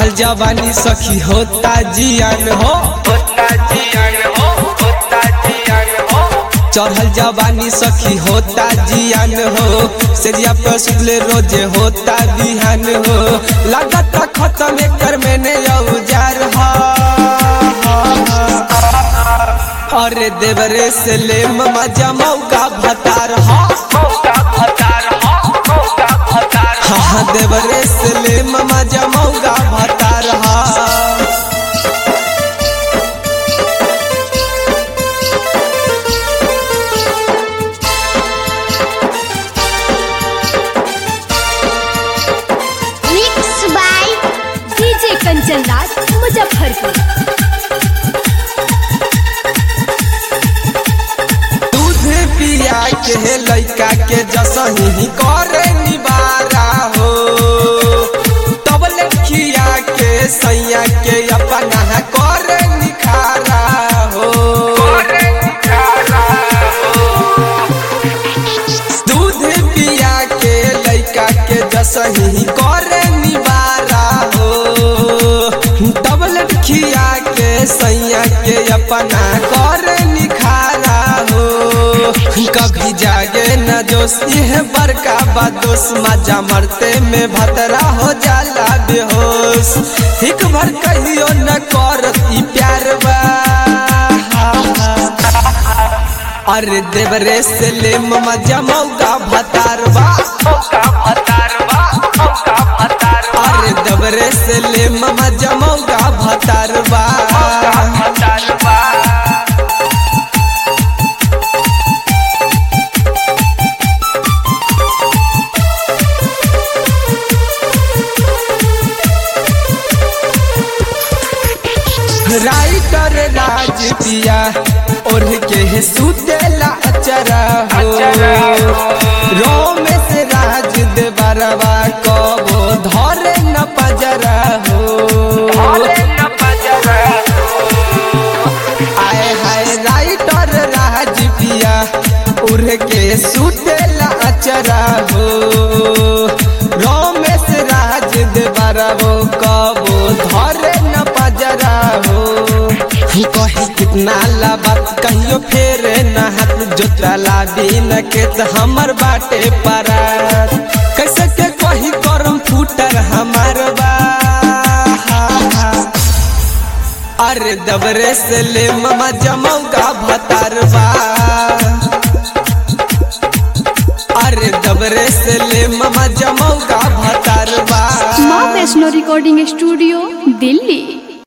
चढ़ल जवानी सखी होता जियान हो होता जियान हो होता जियान हो चढ़ल जवानी सखी होता जियान हो सेरिया पे सुतले रोजे होता बिहान हो लागत खत्म एकर मैंने औजार हा अरे देवरे से ले ममा जमौका भतार हा मौका भतार हो मौका भतार हो हाँ देवरे से ले ममा जमौका भतार हा mix by DJ Kanchan Raj Muzaffarpur दूध पिया के लइका के जसही करे निबारा हो तब लखिया के सैया के अपना करे निखारा हो करे निखारा दूध पिया के लइका के जसही करे निबारा हो तब लखिया के सैया के अपना करे निखारा हो कभी जागे न जोश यह बड़का बादोस मजा मरते में भतरा हो जाला बेहोश हिक भर कहियो न करत ई प्यार बा अरे देवरे से ले ममा जमौका भतारवा मौका भतार बा मौका भतार बा अरे देवरे से ले ममा जमौका भतारवा मौका भतार बा राइटर राज पिया और के सुतेला अचरा हो अचरा हो। रोम से राज दे बरवा कबो धरे न पजरा हो भोले न बजरा आए हाय राइटर राज पिया उड़ के सुतेला अचरा हो रोमेश राज दे बरवो कबो धरे न पजरा हो कही कितना ला बात कहियो फेरे न हाथ जोतरा ला दिन के त हमर बाटे परात कैसे के कही करम फूटर हमार बा अरे दबरे से ले ममा जमौका भतारवा अरे दबरे से ले ममा जमौका भतारवा माँ वैष्णो रिकॉर्डिंग स्टूडियो दिल्ली